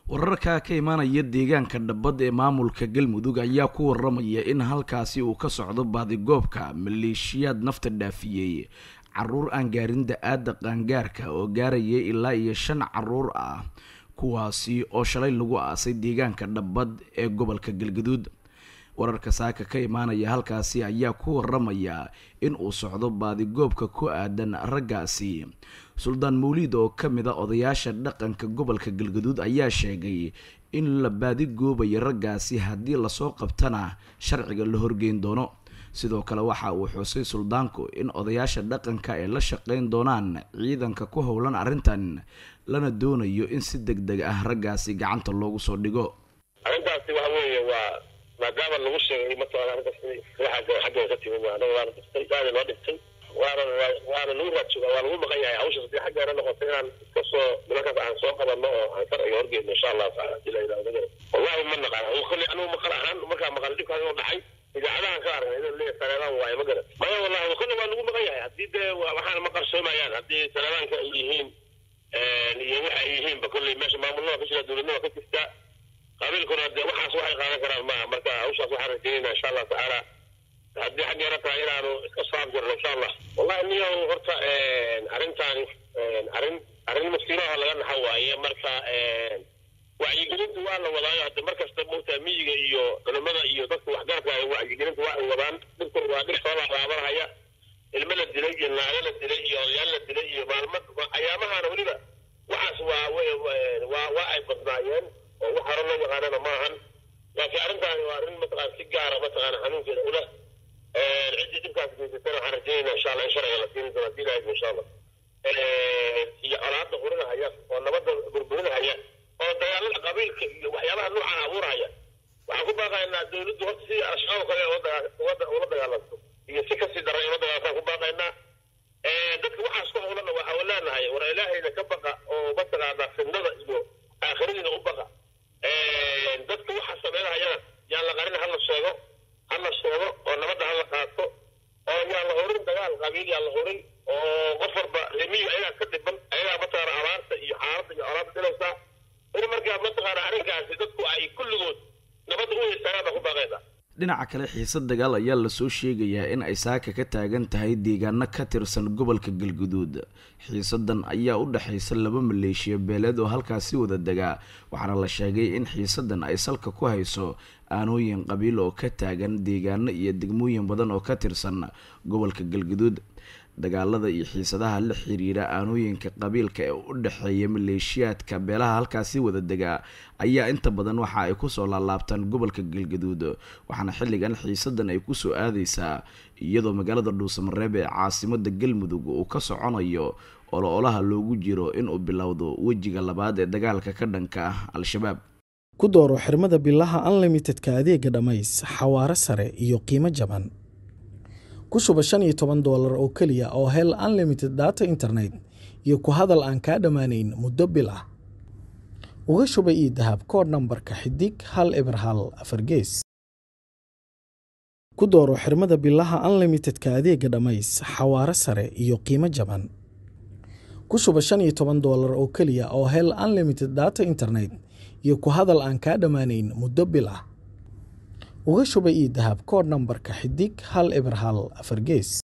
wararka ka imaanaya deegaanka dhabbad ee maamulka galmudug ayaa ku waramaya in halkaasi uu ka socdo baadigoobka maleeshiyaad nafta dhaafiyey caruur aan gaarin da-aada qaangaarka oo gaaraya ilaa iyo shan caruur ah kuwaasi oo shalay lagu aasay deegaanka dhabbad ee gobolka galgaduud wararka saaka ka imaanaya halkaasi ayaa ku waramaya in uu socdo baadigoobka ku aadan raggaasi suldaan mawliid oo ka mid a odayaasha dhaqanka gobolka galgaduud ayaa sheegay in la baadigoobayo raggaasi haddii lasoo qabtana sharciga la horgeyn doono sidoo kale waxa uu xusay suldaanku in odayaasha dhaqanka ay la shaqeyn doonaan ciidanka ku howlan arrintan lana doonayo in si deg deg ah raggaasi gacanta loogu soo dhigo arrintaasi waxa weeye waa maadaama lagu sheegay mataqaana arrintaas waxa xaggeeda ka timid waa anaga waana dhistay aada loo dhintay waana waana lagu raadsuga waa lagu maqan yahay hawshaas hadii xaggeena noqoto inaan iska soo nimankaas aan soo qabanno oo aan sharciga horgeyno insha allahu taala hadii la yidhahdo wallahi ma naqaan kolley anigu maqal ahaan markaa maqal dhibkaas inuu dhacay idaacadahan ka aragnay inuu leeyahay saleebaan waaye ma garan maya wallahi kolley waa lagu maqan yahay haddii dee waxaana ma qarsoomayaan haddii saleebaanka ay yihiin iyo waxa ay yihiinba kolley meesha maamulnada ka jira dowladnima ka jirta qabiilkuna dee waxaas waxay qaadan karaan maaha marka hawshaas waxaan rajeynayna insha allahu tacaala haddii xaggeena tahay inaanu iska soo abjirno insha allah wallahi niyow horta arrintaani arrin arrin masiiraha laga naxo waaye marka wacyigelinta waa la wadaayo hadda mar kasta moogtaa miyiga iyo culimada iyo dadka waxgaradka wacyigelinta waa ay wadaan dhibkan waa dhib soo laalaabanhaya ilmo la dilay iyo naago la dilay iyo odayaal la dilay iyo maalmo ayaamahana weliba waxaas waa waa waa ay badnaayeen oo wax hore loo yaqaanana maahan laakiin arrintaani waa arrin mataqaan si gaara mataqaana xanuunkeeda ula ciddii dhibkaas geysatana waxaan rajeynayna insha allah in sharciga la siini doono hadii ilahay insha allah iyo colaadda qurinahaya oo nabadda burburinahaya oo dagaalada qabiilka iyo waxyaabaha nuucan abuurahaya waxaan ku baaqaynaa dawladdu horta sidii al-shabaab kale ula dagaalanto iyo si kasii daran ula dagaalantaan ku baaqaynaa dadka waxaas ku howlana waxaa leenahay war ilaahayna ka baqa oo mataqaanaa fidnada iyo aakhiradiina u baqa dadka waxa sameynahayana yaan la qarin hala sheego hala sheego oo nabadda hala qaato oo yaan la horin dagaal qabiil yaan la horin oo qof walba remiga ayagaa ka dhiban ayagaa mataqaana abaarta iyo xaaladda iyo colaadda dilaysaa in markaa mataqaana arrinkaasi dadku ay kulligood nabadda u heystaan baa ku baaqaysa dhinaca kale xiisad dagaal ayaa lasoo sheegayaa in ay saaka ka taagan tahay deegaano ka tirsan gobolka galguduud xiisadan ayaa u dhexaysa laba maleeshiya beeleed oo halkaasi wada degaa waxaana la sheegay in xiisadan ay salka ku hayso aanooyin qabiil oo ka taagan deegaano iyo degmooyin badan oo ka tirsan gobolka galguduud dagaalada iyo xiisadaha la xiriira aanooyinka qabiilka ee u dhexeeya maleeshiyaadka beelaha halkaasi wada degaa ayaa inta badan waxa ay kusoo laalaabtaan gobolka galgaduud waxaana xilligan xiisadan ay kusoo aadeysaa iyadoo magaalada dhuusamareeb ee caasimada galmudug uu ka soconayo olo-olaha loogu jiro inuu bilowdo wejiga labaad ee dagaalka ka dhanka ah al-shabaab ku dooro xirmada bilaha unlimitedka adeega dhammays xawaaro sare iyo qiimo jaban ku shuba shan iyo toban doolar oo keliya oo hel unlimited data internet iyo ku hadal aan kaa dhammaanayn muddo bil ah uga shuba io dahab kood nambarka xidig hal eber hal afar gees ku dooro xirmada bilaha unlimitedka adeega dhammays xawaaro sare iyo qiimo jaban ku shuba shan iyo toban doolar oo keliya oo hel unlimited data internet iyo ku hadal aan kaa dhammaanayn muddo bil ah uga shuba io dahab kood nambarka xidig hal eber hal afar gees